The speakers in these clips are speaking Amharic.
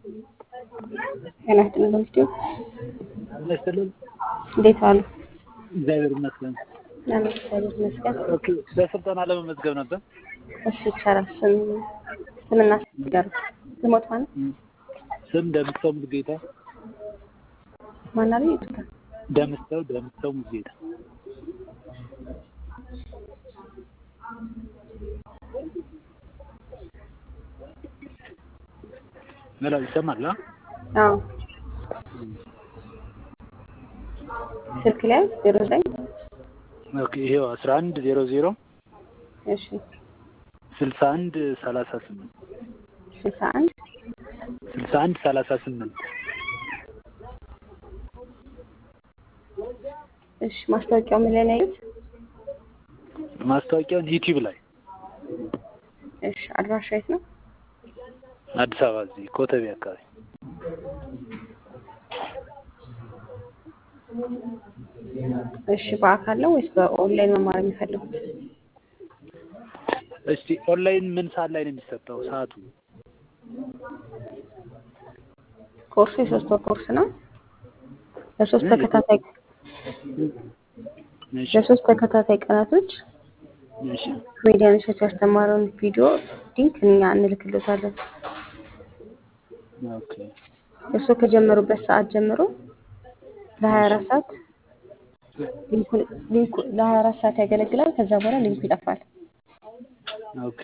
ጤና ይስጥልን በምስጢው ይመስልን እንዴት ዋሉ? እግዚአብሔር ይመስገን። አሜን፣ እግዚአብሔር ይመስገን። ኦኬ በስልጠና ለመመዝገብ ነበር። እሺ ይቻላል። ስም ስምና ስገሩ ስሞት ማለት ስም ደምሰው ሙሉጌታ። ማን አለ? ይጥታ ደምሰው ደምሰው ሙሉጌታ። መላው ይሰማል? አ? አዎ ስልክ ላይ ዜሮ ዘጠኝ ኦኬ ይሄው 11 00 እሺ 61 38 ስልሳ አንድ 61 38 እሺ ማስታወቂያው ምን ላይ ነው ያዩት? ማስታወቂያውን ዩቲዩብ ላይ እሺ አድራሻ የት ነው? አዲስ አበባ እዚህ ኮተቤ አካባቢ እሺ በአካል ነው ወይስ በኦንላይን መማር የሚፈልጉት? እስቲ ኦንላይን ምን ሰዓት ላይ ነው የሚሰጠው? ሰዓቱ ኮርሱ የሶስት ወር ኮርስ ነው። ለሶስት ተከታታይ እሺ ለሶስት ተከታታይ ቀናቶች እሺ ኮሜዲያኖች ያስተማረውን ቪዲዮ ሊንክ እኛ እንልክልዎታለን። ኦኬ እርስዎ ከጀመሩበት ሰዓት ጀምሮ ለሀያ አራት ሰዓት ሊንኩ ሊንኩ ለሀያ አራት ሰዓት ያገለግላል። ከዛ በኋላ ሊንኩ ይጠፋል። ኦኬ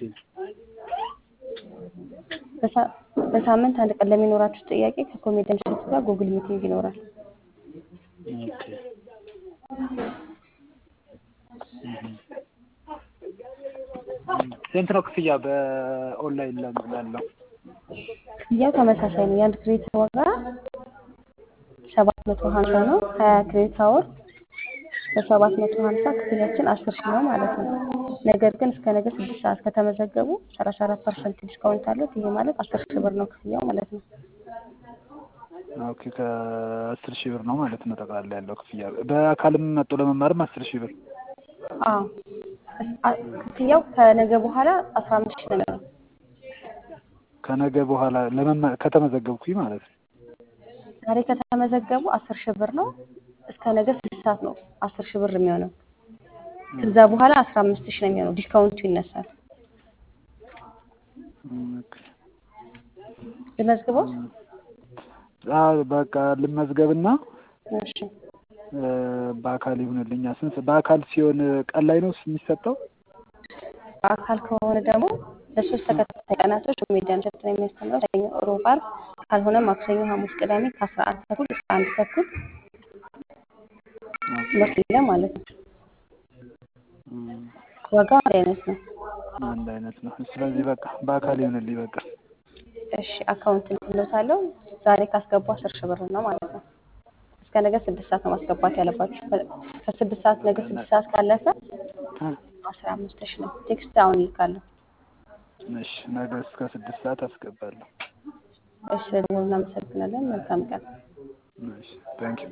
በሳ- በሳምንት አንድ ቀን ለሚኖራችሁ ጥያቄ ከኮሜዲያን ሸቱ ጋር ጉግል ሚቲንግ ይኖራል። ኦኬ ስንት ነው ክፍያ በኦንላይን ለም- ላለው? ክፍያው ተመሳሳይ ነው። የአንድ ክሬዲት ዋጋ ሰባት መቶ ሀምሳ ነው። ሀያ ክሬዲት አወር በሰባት መቶ ሀምሳ ክፍያችን አስር ሺህ ነው ማለት ነው። ነገር ግን እስከ ነገ ስድስት ሰዓት ከተመዘገቡ ሰላሳ አራት ፐርሰንት ዲስካውንት አለት። ይሄ ማለት አስር ሺህ ብር ነው ክፍያው ማለት ነው። ኦኬ ከአስር ሺህ ብር ነው ማለት ነው ጠቅላላ ያለው ክፍያ። በአካልም መጥቶ ለመማርም አስር ሺህ ብር። አዎ እስ- አ- ክፍያው ከነገ በኋላ አስራ አምስት ሺህ ነው የሚሆነው። ከነገ በኋላ ለመማ ከተመዘገብኩኝ ማለት ነው። ዛሬ ከተመዘገቡ አስር ሺህ ብር ነው። እስከ ነገ ስድስት ሰዓት ነው አስር ሺህ ብር የሚሆነው። ከዛ በኋላ አስራ አምስት ሺህ ነው የሚሆነው። ዲስካውንቱ ይነሳል። ኦኬ። ልመዝግበው? አዎ በቃ ልመዝገብና እሺ እ፣ በአካል ይሁንልኛ። ስንት በአካል ሲሆን ቀን ላይ ነው የሚሰጠው? በአካል ከሆነ ደግሞ ለሶስት ተከታታይ ቀናቶች ኮሜዲያን ሸቱ ነው የሚያስተምረው። ሰኞ፣ ሮብ፣ ዓርብ ካልሆነ ማክሰኞ፣ ሐሙስ፣ ቅዳሜ ከአስራ አንድ ተኩል እስከ አንድ ተኩል ትምህርት የለ ማለት ነው። እም፣ ዋጋው አንድ አይነት ነው። አንድ አይነት ነው። ስለዚህ በቃ በአካል ይሁንልኝ በቃ። እሺ አካውንት እንልዎታለሁ። ዛሬ ካስገቡ አስር ሺህ ብር ነው ማለት ነው። እስከ ነገ ስድስት ሰዓት ነው ማስገባት ያለባችሁ። ከ- ከስድስት ሰዓት ነገ ስድስት ሰዓት ካለፈ እ፣ አስራ አምስት ሺህ ነው። ቴክስት አሁን ይልካለሁ። እሺ ነገ እስከ ስድስት ሰዓት አስገባለሁ። እሺ ስለደወሉ እናመሰግናለን። መልካም ቀን። እሺ ታንኪዩ